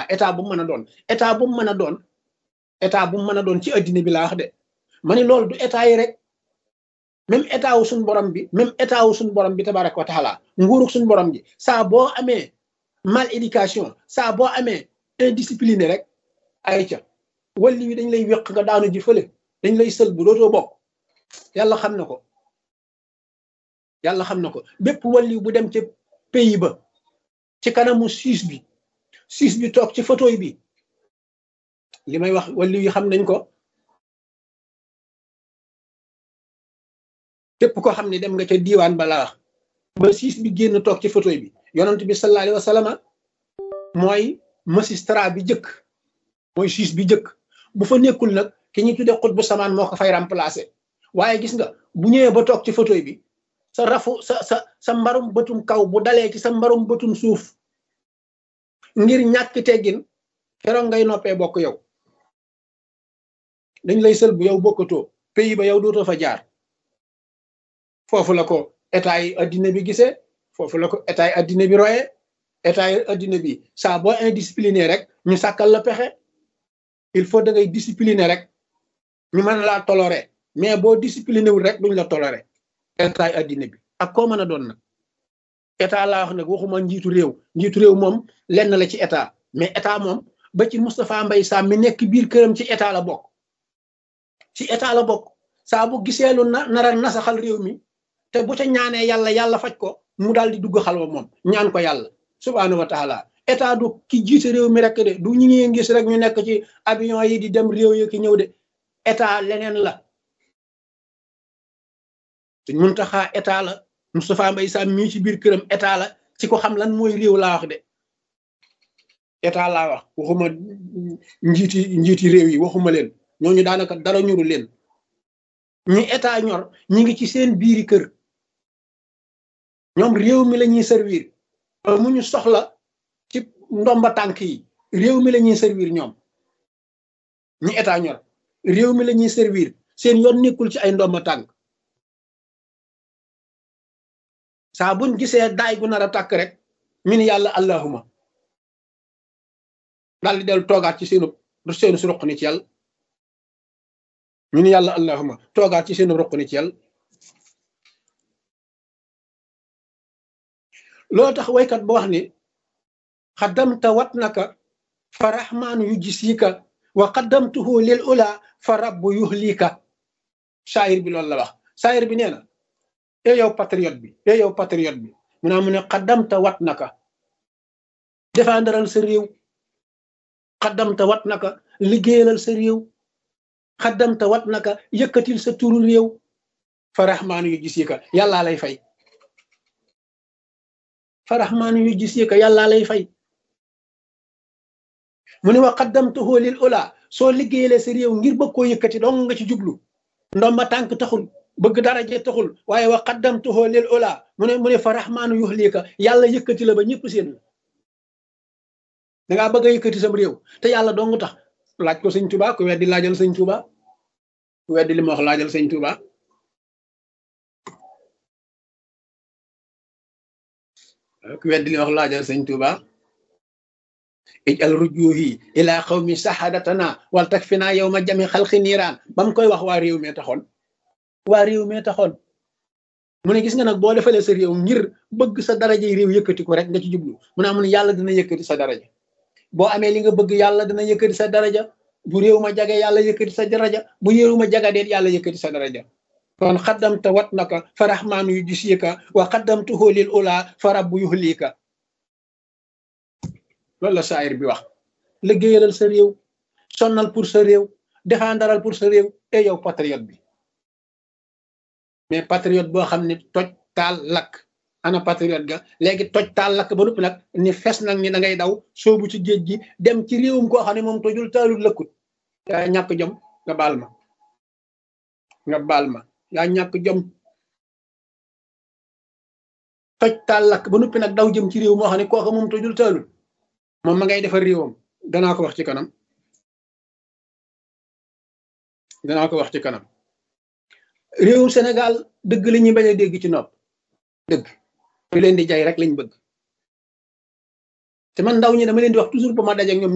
état bu mu mën a doon état bu mu mën a doon état bu mu mën a doon ci addina bi laa wax de ma ni loolu du état yi rek même état wu suñu borom bi même état wu suñu borom bi tabaraka wa taala nguurug suñu borom gi saa boo amee mal éducation saa boo amee indiscipliné rek ay ca walli wi dañ lay wéq nga daanu ji fële dañ lay sël bu dootoo bokk yàlla xam na ko yàlla xam na ko bépp walli bu dem ca pays ba ci kanamu siis bi siis bi toog ci photo bi li may wax walli yi xam nañ ko képp ko xam ne dem nga ca diiwaan bala wax ba siis bi génn toog ci photo bi yonent bi sallallahu alayhi wa sallam mooy magistrat bi jëkk mooy siis bi jëkk bu fa nekkul nag ki ñuy tuddee xut bu samaan moo ko fay remplacer waaye gis nga bu ñëwee ba toog ci photo bi sa rafu sa sa sa mbarum bëtum kaw bu dalee ci sa mbarum bëtum suuf ngir ñàkk teggin keroog ngay noppee bokk yow dañ lay sël bu yow bokkatoo pays ba yow dootoo fa jaar foofu la ko état yi addina bi gisee foofu la ko état yi addina bi royee état yi addina bi saa boo indiscipliné rek ñu sàkkal la pexe il faut da ngay discipliné rek ñu mën laa toléré mais boo discipliné wul rek duñ la toléré état yi addina bi ak koo mën a doon nag état laa wax nag waxuma njiitu réew njiitu réew moom lenn la ci état mais état moom ba ci Moustapha Mbaye Sam mi nekk biir këram ci état la bokk ci état la bokk saa bu gisee lu na nar a nasaxal réew mi te bu ca ñaanee yàlla yàlla faj ko mu daal di dugg xalwa moom ñaan ko yàlla subhaanahu wa taala état du ki jiite réew mi rek de du ñu ngi gis rek ñu nekk ci avion yi di dem réew yi ki ñëw de état leneen la suñ mun taxaa état la Moustapha Mbaye Sam mii ci biir këram état la ci ko xam lan mooy réew laa wax de état laa wax waxuma njiiti njiiti réew yi waxuma leen ñooñu daanaka dara ñuru leen ñi état ñor ñi ngi ci seen biiri kër ñoom réew mi la ñuy servir mu ñu soxla ci ndomba tànk yi réew mi la ñuy servir ñoom ñi état ñor réew mi la ñuy servir seen yoon nekkul ci ay ndomba tànk saa buñ gisee daay gu nar a tàkk rek ñu ni yàlla allahuma daal di dellu toogaat ci seenu seenu su roq ni ci yàlla ñu ni yàlla allahuma toogaat ci seenu roq ni ci yàlla loo tax waykat ba wax ni xaddamta wat naka fa rahmaanu yu gisika wa qaddamtuhu lil ula fa rabbu yuhlika saayir bi loolu la wax saayir bi nee na e yow patriote bi e yow patriote bi mu naa mu ne xaddamta wat naka défendral sa réew xaddamta wat naka liggéeyalal sa réew xaddamta wat naka yëkkatil sa turu réew fa rahmaanu yu gisika yàllaa lay fay fa rahmaanu yu gisika yàllaa lay fay mu ne wa qaddamtuhu lil ula soo liggéeyalee sa réew ngir bëgg koo yëkkati dong nga ci jublu ndomba tànk taxul bëgg daraje taxul waaye wa qaddamtuhu lil ula mu ne mu ne fa rahmaanu yuhlika yàlla yëkkati la ba ñëpp seen la dangaa bëgg a yëkkati sam réew te yàlla dong tax laaj ko sëñ Tuba ku weddi laajal sëñ Tuba ku weddi li ma wax laajal sëñ Tuba ku weddi li ma wax laajal sëñ Tuba ijal rujuhi ila xawmi sahadatana wal takfina yawma jami xalqi niiraan ba mu koy wax waa réew mee taxoon waa réew mee taxoon mu ne gis nga nag boo defalee sa réew ngir bëgg sa daraja réew yëkkati ko rek nga ci jublu mu ne amun yàlla dina yëkkati sa daraja boo amee li nga bëgg yàlla dina yëkkati sa daraja bu réew ma jage yàlla yëkkati sa daraja bu réew ma jaga deet yàlla yëkkati sa daraja kon xaddamta wat naka fa rahmaanu yu gisika wa xaddamtuhu lil ula fa rabbu yuhlika loolu la saayir bi wax liggéeyalal sa réew sonnal pour sa réew défendaral pour sa réew e yow patriote bi mais patriote boo xam ne toj taal lakk ana patriote ga léegi toj taal lakk ba noppi nag ni fes nag ni da ngay daw soobu ci géej gi dem ci réewum koo xam ne moom tojul taalul lëkkut yaa ñàkk jom nga baal ma nga baal ma yaa ñàkk jom toj taal lakk ba noppi nag daw jëm ci réew moo xam ne kooka moom tojul taalul moom ma ngay defar réewam danaa ko wax ci kanam danaa ko wax ci kanam réewum Sénégal dëgg la ñuy bañ a dégg ci nopp dëgg lu leen di jaay rek lañ bëgg te man ndaw ñi dama leen di wax toujours ba ma daje ak ñoom